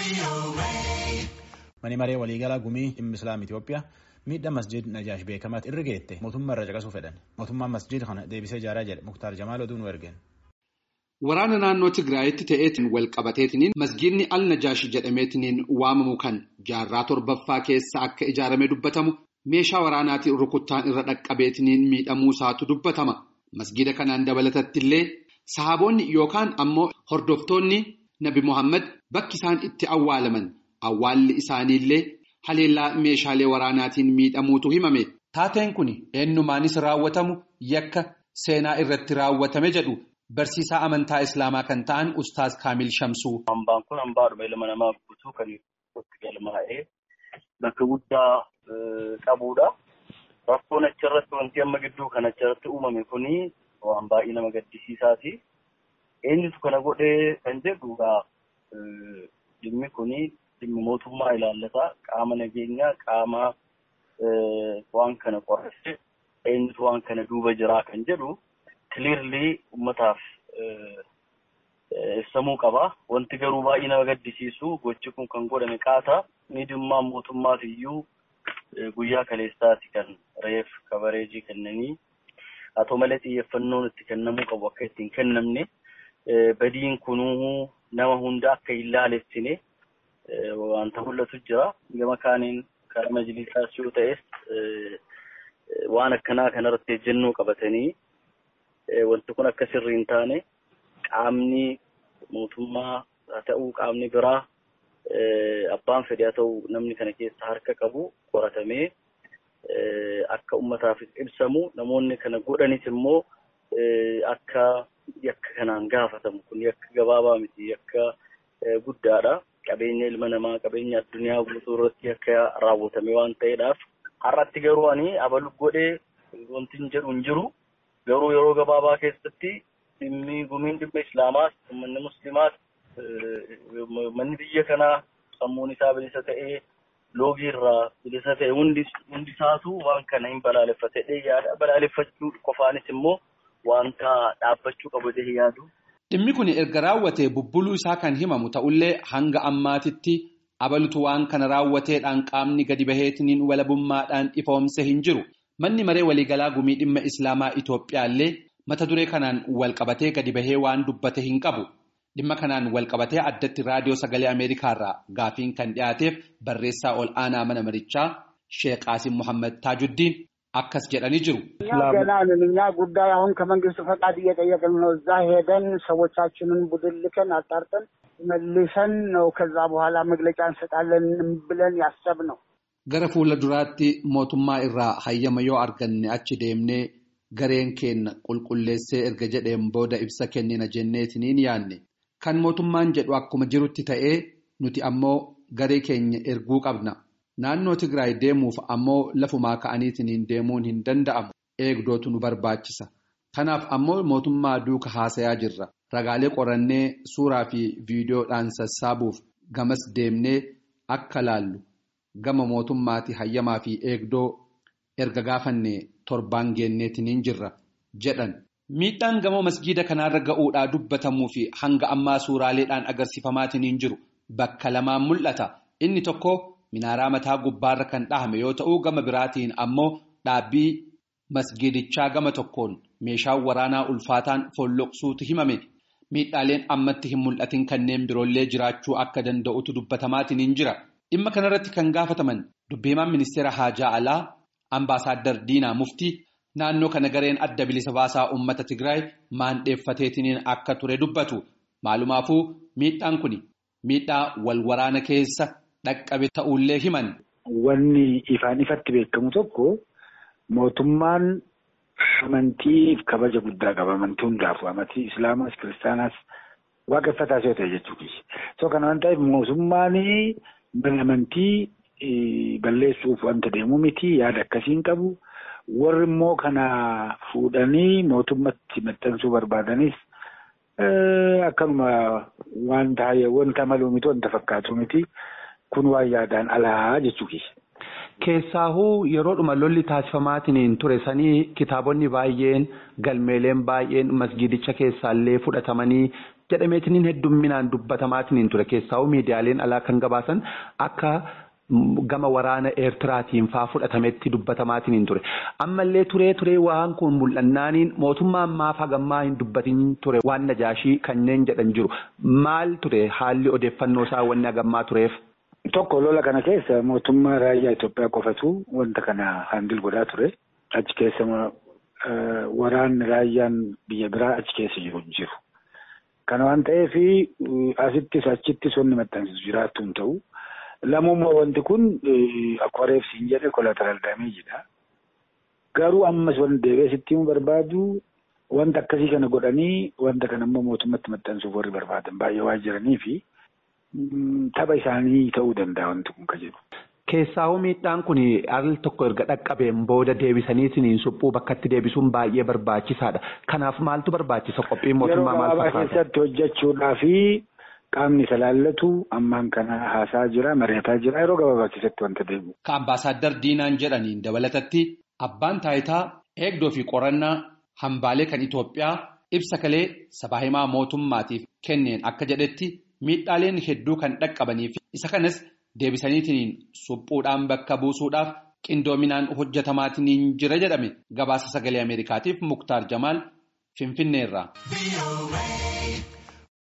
Mani maree waliigalaa gumii dhimma Islaam Itoophiyaa miidhaa masjid Najaash beekamaatti irra geette mootummaa irra caqasuu fedhan. Mootummaan masjid kana deebisee ijaaraa jedhe Muktaar Jamaal oduu nu ergeen. Waraana naannoo Tigraayitti ta'eetiin wal qabateetiniin masjidni al-Najaash jedhameetiniin waamamu kan jaarraa torbaffaa keessa akka ijaarame dubbatamu meeshaa waraanaatiin rukuttaan irra dhaqqabeetiniin miidhamuusaatu dubbatama. Masjida kanaan dabalatatti illee sahaboonni yookaan ammoo hordoftoonni Nabi Muhammad bakki isaan itti awwaalaman awwaalli isaaniillee haleellaa meeshaalee waraanaatiin miidhamuutu himame. Taateen kun eenyumaanis raawwatamu yakka seenaa irratti raawwatame jedhu. Barsiisaa amantaa Islaamaa kan ta'an Ustaaz Kaamil Shamsuu. Hambaan kun hambaadhuma ilma namaa guutuu kan itti galmaa'ee bakka guddaa qabudha. Rakkoon achirratti wanti amma gidduu kan achirratti uumame kuni waan baay'ee nama gaddisiisaati. Eenyutu kana godhee kan jedhu dhimmi kuni dhimmi mootummaa ilaallata. Qaama nageenyaa qaama waan kana qorate eenyutu waan kana duuba jiraa kan jedhu. Kiliirlii uummataaf ibsamuu qaba. Wanti garuu baay'ee nama gaddisiisu gochi kun kan godhame qaata. Miidhummaan mootummaaf iyyuu guyyaa kaleessaati kan reef kabareejii kennanii haa ta'u malee xiyyeeffannoon itti kennamuu qabu akka ittiin kennamne badiin kunuu nama hunda akka hin laalessine wanta mul'atu jira. Gama kaaniin kan majlisaas yoo ta'es waan akkanaa kanarratti ejjennoo qabatanii. Wanti kun akka sirrii hin taane qaamni mootummaa haa ta'uu qaamni biraa abbaan fedhe haa ta'u namni kana keessa harka qabu qoratamee akka uummataaf ibsamu namoonni kana godhanis immoo akka yakka kanaan gaafatamu kun yakka gabaabaa miti yakka guddaadha. Qabeenya ilma namaa qabeenya addunyaa guutuu irratti akka raawwatame waan ta'eedhaaf har'atti garuu ani abalu godhee wanti hin jedhu hin jiru. Garuu yeroo gabaabaa keessatti dhimmi gumiin dhimma islaamaas uummanni musliimaas manni biyya kanaa sammuun isaa bilisa ta'ee loogii irraa bilisa ta'e hundi isaatu waan kana hin balaaleffatee yaada balaaleffachuu qofaanis immoo wanta dhaabbachuu qabu jedhee yaadu. Dhimmi kun erga raawwatee bubbuluu isaa kan himamu ta'ullee hanga ammaatitti abalutu waan kana raawwateedhaan qaamni gadi baheetiniin walabummaadhaan ifoomse hin jiru. Manni maree waliigalaa gumii dhimma Islaamaa Itoophiyaa illee mata duree kanaan walqabatee gadi bahee waan dubbate hin qabu. Dhimma kanaan walqabatee addatti raadiyoo sagalee Ameerikaarraa gaafiin kan dhiyaateef barreessaa ol aanaa mana marichaa Sheek Qaasim Muhammad Taajuddiin akkas jedhanii jiru. ገና ነን እኛ ጉዳይ አሁን ከመንግስት ፈቃድ እየጠየቅን ነው። እዛ ሄደን ሰዎቻችንን ቡድን ልከን አጣርተን መልሰን ነው ከዛ በኋላ መግለጫ እንሰጣለን ብለን ያሰብነው። Gara fuula duraatti mootummaa irraa hayyama yoo arganne achi deemnee gareen keenya qulqulleessee erga jedheen booda ibsa kennina jenneetiniin yaanne kan mootummaan jedhu akkuma jirutti ta'ee nuti ammoo garee keenya erguu qabna. Naannoo Tigraay deemuuf ammoo lafumaa ka'aniitiniin deemuun hin danda'amu eegdootu nu barbaachisa. Kanaaf ammoo mootummaa duuka haasayaa jirra. Ragaalee qorannee suuraa fi viidiyoodhaan sassaabuuf gamas deemnee akka laallu. Gama mootummaati hayyamaa fi eegdoo erga gaafanne torbaan geenneetiniin jirra jedhan. Miidhaan gamoo masgiida kanaarra ga'uudhaa dubbatamuu fi hanga ammaa suuraaleedhaan agarsiifamaatiniin jiru bakka lamaan mul'ata. Inni tokko minaaraa mataa gubbaarra kan dhahame yoo ta'u gama biraatiin ammoo dhaabbii masgiidichaa gama tokkoon meeshaan waraanaa ulfaataan folloqsuutu himame. Miidhaaleen ammatti hin mul'atin kanneen biroollee jiraachuu akka danda'utu dubbatamaatiniin jira. Dhimma kanarratti kan gaafataman dubbiimaan ministeera haajaa alaa ambaasaaddar Diinaa Muftii naannoo kana gareen adda bilisa baasaa uummata Tigraay maandheeffateetiniin akka ture dubbatu. Maalumaafuu miidhaan kun miidhaa wal waraana keessa dhaqqabe ta'ullee himan. Wanni ifaan ifatti beekamu tokko mootummaan amantiif kabaja guddaa qaba. Amantii hundaafuu amantii Islaamas Kiristaanaas waaqeffataas yoo ta'e jechuudha. So kana waan ta'eef mootummaan mana amantii balleessuuf wanta deemu miti yaada akkasiin qabu. Warri immoo kana fuudhanii mootummatti maxxansuu barbaadanis akkanuma wanta wanta maluu miti wanta fakkaatu miti kun waan yaadaan alaa jechuudha. Keessaahuu yeroodhuma lolli taasifamaatiin ture sanii kitaabonni baay'een galmeeleen baay'een masgiidicha keessaallee fudhatamanii jedhameetiniin heddumminaan dubbatamaatiin ture keessaa'u miidiyaaleen alaa kan gabaasan akka. Gama waraana Eertiraatiin faa fudhatametti dubbatamaatiin ture. Ammallee turee turee waan kun mul'annaaniin mootummaan maaf hagammaa hin dubbatin ture waan najaashii kanneen jedhan jiru. Maal ture haalli odeeffannoo isaa wanni hagammaa tureef? Tokko lola kana keessa mootummaa raayyaa Itoophiyaa qofatu wanta kana handil godhaa ture. Achi keessa waraanni raayyaan biyya biraa achi keessa jiru jiru. Kana waan ta'eef asittis achittis wanni maxxansiisu jiraattu hin ta'u. Lamummaa wanti kun akkuma reefsiin jedhe kolataraal daameejidha. Garuu ammas wanti deebi'ee sitti himuu barbaadu wanta akkasii kana godhanii wanta kana immoo mootummatti maxxansuuf warri barbaadan baay'ee waan jiranii fi tapha isaanii ta'uu danda'a wanti kun ka jedhu. Keessaawuu miidhaan kun al tokko erga dhaqqabeen booda deebisaniitiin suphuu bakkatti deebisuun baay'ee barbaachisaadha. Kanaaf maaltu barbaachisa qophiin mootummaa maal fakkaata? Yeroo keessatti hojjechuudhaa fi qaamni isa laallatu ammaan kana haasaa jira mari'ataa jira yeroo gabaabaa keessatti wanta deemu. Ka ambaasaaddar Diinaan jedhaniin dabalatatti abbaan taayitaa eegdoo fi qorannaa hambaalee kan Itoophiyaa ibsa kalee sabaa himaa mootummaatiif kenneen akka jedhetti miidhaaleen hedduu kan dhaqqabaniif isa kanas deebisaniitiin suphuudhaan bakka buusuudhaaf qindoominaan hojjetamaatiin jira jedhame gabaasa sagalee Ameerikaatiif Muktaar Jamaal Finfinneerraa.